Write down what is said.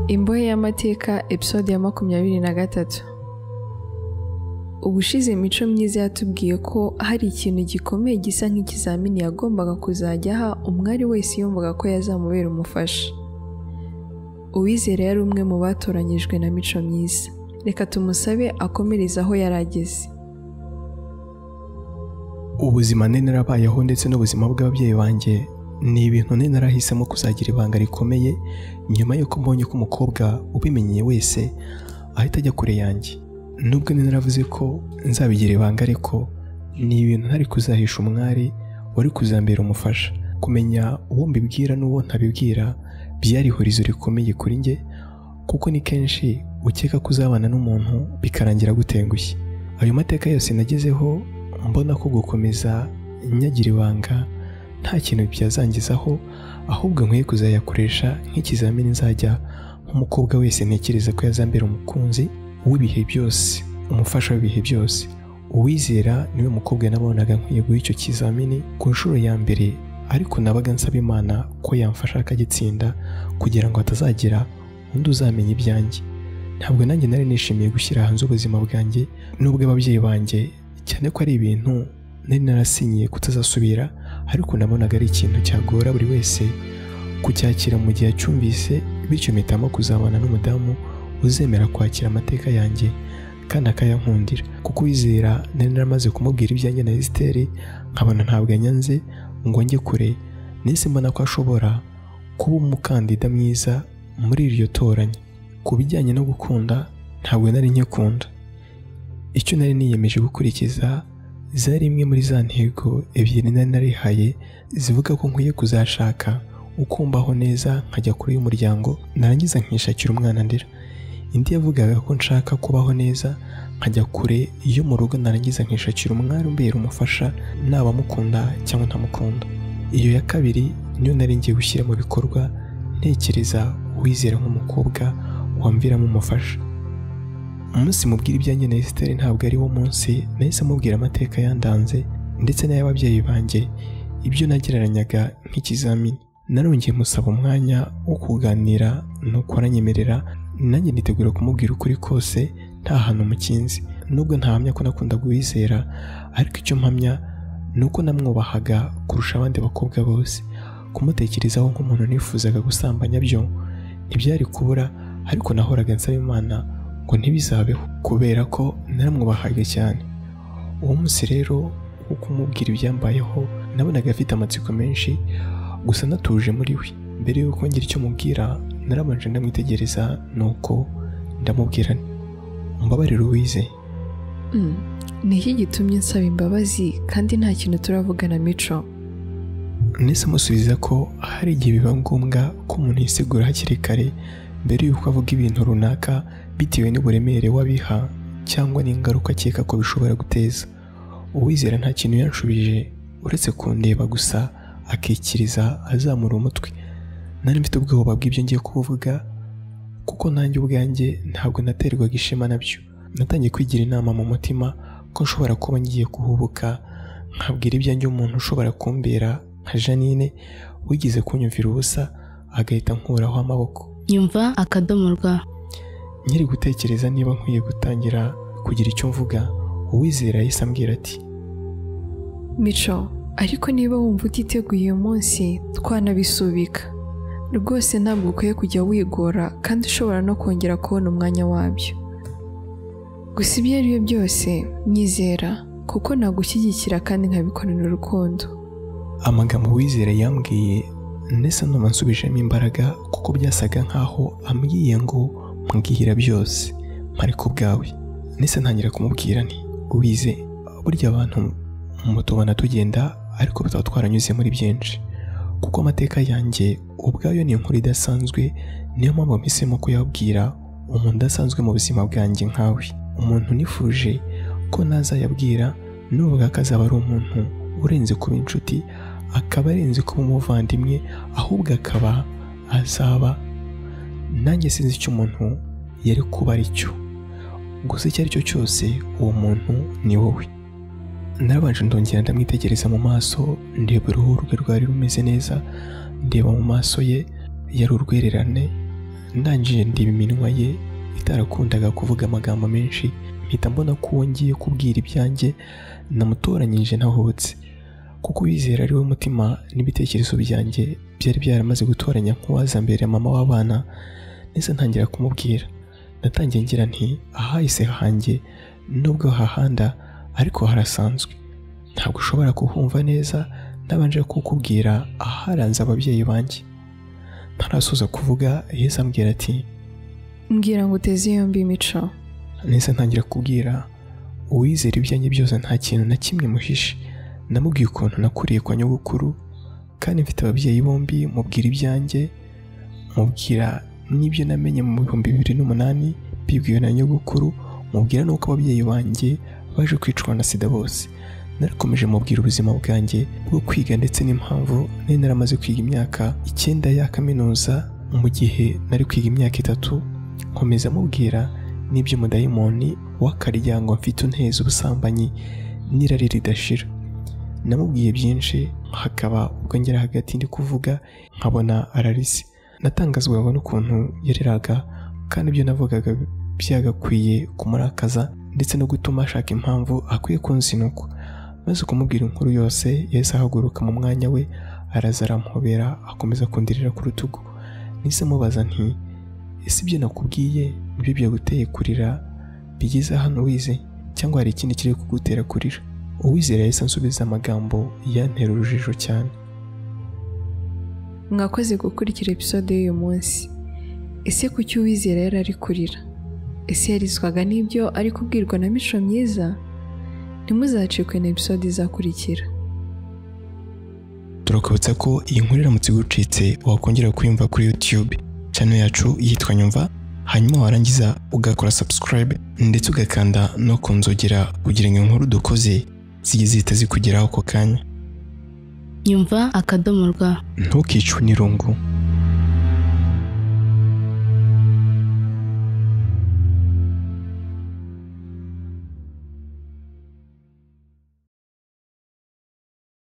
imbohe y'amateka episode ya makumyabiri na gatatu ubushize imico myiza yatubwiye ko hari ikintu gikomeye gisa nk'ikizamini yagombaga kuzajya aha umwari wese yumvaga ko yazamubera umufasha uwizera yari umwe mu batoranyijwe na mico myiza reka tumusabe akomereze aho yari ageze ubuzima nari narabayeho ndetse n'ubuzima bw'ababyeyi banjye ni ibintu nari narahisemo kuzagira ibanga rikomeye nyuma y'uko mbonye ko umukobwa ubimenyeye wese ahita ajya kure yanjye nubwo nari naravuze ko nzabigira ibanga ariko ni ibintu ntari kuzahisha umwari wari kuzambera umufasha kumenya uwo mbibwira n'uwo ntabibwira byari horizo rikomeye kuri njye kuko ni kenshi ukeka ko uzabana n'umuntu bikarangira gutengushye ayo mateka yose nagezeho mbona ko gukomeza nyagira ibanga nta kintu byazangizaho ahubwo nkwiye kuzayakoresha nk'ikizamini nzajya nk'umukobwa wese ntekereza ko yazambera umukunzi w'ibihe byose umufasha w'ibihe byose uwizera niwe mukobwa nabonaga nkwiye guha icyo kizamini ku nshuro ya mbere ariko nabaga nsaba imana ko yamfasha akagitsinda kugira ngo hatazagira undi uzamenya ibyanjye ntabwo nanjye nari nishimiye gushyira hanze ubuzima bwanjye n'ubw'ababyeyi banjye cyane ko ari ibintu nari narasinyiye kutazasubira ariko nabonaga ari ikintu cyagora buri wese kucyakira mu gihe acyumvise bityo mpitamo kuzabana n'umudamu uzemera kwakira amateka yanjye kandi akayankundira kuko uwizera nari naramaze kumubwira ibyanjye na esiteri nkabona ntabwo anyanze ngo njye kure nise mbona ko ashobora kuba umukandida mwiza muri iryo toranya ku bijyanye no gukunda ntabwo nari nkikunda icyo nari niyemeje gukurikiza zari imwe muri za ntego ebyiri nari narihaye zivuga ko nkwiye kuzashaka ukumbaho neza nkajya kure y'umuryango narangiza nkishakira umwana ndera indi yavugaga ko nshaka kubaho neza nkajya kure yo mu rugo narangiza nkishakira umwari umbera umufasha naba mukunda cyangwa ntamukunda iyo ya kabiri niyo nari ngiye gushyira mu bikorwa ntekereza uwizera nk'umukobwa wamviramo umufasha umunsi mubwira ibyanjye na esiteri ntabwo ari wo munsi nahise mubwira amateka yandanze ndetse n'ay'ababyeyi banjye ibyo nagereranyaga nk'ikizamini narongeye musaba umwanya wo kuganira nuko aranyemerera nanjye nitegura kumubwira ukuri kose nta hantu mukinzi nubwo ntahamya ko nakundaga uwizera ariko icyo mpamya ni uko namwubahaga kurusha abandi bakobwa bose kumutekerezaho nk'umuntu nifuzaga gusambanya byo ntibyari kubura ariko nahoraga nsaba imana ngo ntibizabeho kubera ko naramwubahaga cyane uwo munsi rero wo kumubwira ibyambayeho nabonaga afite amatsiko menshi gusa natuje muri we mbere y'uko ngira icyo mubwira narabanje ndamwitegereza nuko ndamubwira umbabarire uwize Mm, ni iki gitumye nsaba imbabazi kandi nta kintu turavugana mico nese amusubiza ko hari igihe biba ngombwa ko umuntu yisigura hakiri kare mbere y'uko avuga ibintu runaka bitewe n'uburemere w'abiha cyangwa n'ingaruka akeka ko bishobora guteza uwizera nta kintu yanshubije uretse kundeba gusa akikiriza azamura umutwe nari mfite ubwoba bw'ibyo ngiye kuvuga kuko nanjye ubwanjye ntabwo naterwaga ishema nabyo natangiye kwigira inama mu mutima ko nshobora kuba ngiye kuhubuka nkabwira ibyanjye umuntu ushobora kumbera nka janine wigeze kunyumvira ubusa agahita nkuraho amaboko nyumva akadomo rwa nkiri gutekereza niba nkwiye gutangira kugira icyo mvuga uwizera yahise ambwira ati mico ariko niba wumva utiteguye uyu munsi twanabisubika rwose ntabwo ukwiye kujya wigora kandi ushobora no kongera kubona umwanya wabyo gusa ibyo ari byo byose nyizera kuko nagushyigikira kandi nkabikorera urukundo amagambo uwizera yambwiye ndetse numva nsubijemo imbaraga kuko byasaga nk'aho ambwiye ngo mbwira byose mpariko ubwawe ndetse ntangira kumubwira nti ubize burya abantu mutubona tugenda ariko tuba twaranyuze muri byinshi kuko amateka yanjye ubwayo ni inkuru idasanzwe niyo mpamvu mpisemo kuyabwira umuntu udasanzwe mu buzima bwanjye nkawe umuntu nifuje ko ntazayabwira nuvuga ko azaba ari umuntu urenze kuba inshuti akaba arenze kuba umuvandimwe ahubwo akaba azaba nanjye sinzi icyo umuntu yari kuba ari cyo gusa icyo ari cyo cyose uwo muntu ni wowe narabanje ndongera ndamwitegereza mu maso ndeba uruhu rwe rwari rumeze neza ndeba mu maso ye yari urwererane ndangije ndiba iminwa ye itarakundaga kuvuga amagambo menshi mpita mbona ko wongeye kubwira ibyanjye namutoranyije ntahobotse kuko uwizera ari we mutima n'ibitekerezo byanjye byari byaramaze gutoranya nk'uwaza mbere mama w'abana neza ntangira kumubwira natangiye ngira nti ahahise hanjye nubwo hahanda ariko harasanzwe ntabwo ushobora kuhumva neza nabanje kukubwira aharanze ababyeyi banjye ntarasoza kuvuga yeza ambwira ati mbwira ngo uteze yombi imico neza ntangira kubwira uwizera ibyanjye byose nta kintu na kimwe muhishe namubwiye ukuntu nakuriye kwa nyogokuru kandi mfite ababyeyi bombi mubwira ibyanjye mubwira n'ibyo namenye mu bihumbi bibiri n'umunani bibwiwe na nyogokuru mubwira n'uko ababyeyi banjye baje kwicwa na sida bose narakomeje mubwira ubuzima bwanjye bwo kwiga ndetse n'impamvu nari naramaze kwiga imyaka icyenda ya kaminuza mu gihe nari kwiga imyaka itatu nkomeza mubwira n'iby'umudayimoni w'akaryango mfite unteza ubusambanyi n'irari ridashira namubwiye byinshi hakaba ubwo ngera hagati ndi kuvuga nkabona ararise natangazwaga n'ukuntu yareraga kandi ibyo navugaga byagakwiye kumurakaza ndetse no gutuma ashaka impamvu akwiye kunzinukwa maze kumubwira inkuru yose yahise ahaguruka mu mwanya we araza aramuhobera akomeza kundirira ku rutugu nise mubaza nti ese ibyo nakubwiye nibyo byaguteye kurira bigeze hano wize cyangwa hari ikindi kiri kugutera kurira uwizera yahise ansubiza amagambo yantera urujijo cyane mwakoze gukurikira episode y'uyu munsi ese kuki uwizera yari ari kurira ese yarizwaga n'ibyo ari kubwirwa na mico myiza ntimuzacikwe na episode izakurikira turakubutsa ko iyi nkuru iramutse igucitse wakongera kuyumva kuri YouTube channel yacu yitwa Nyumva hanyuma warangiza ugakora subscribe ndetse ugakanda no ku nzogera kugira ngo inkuru dukoze zijye zihita zikugeraho ako kanya nyumva akadomo rwa ntukicwe n'irungu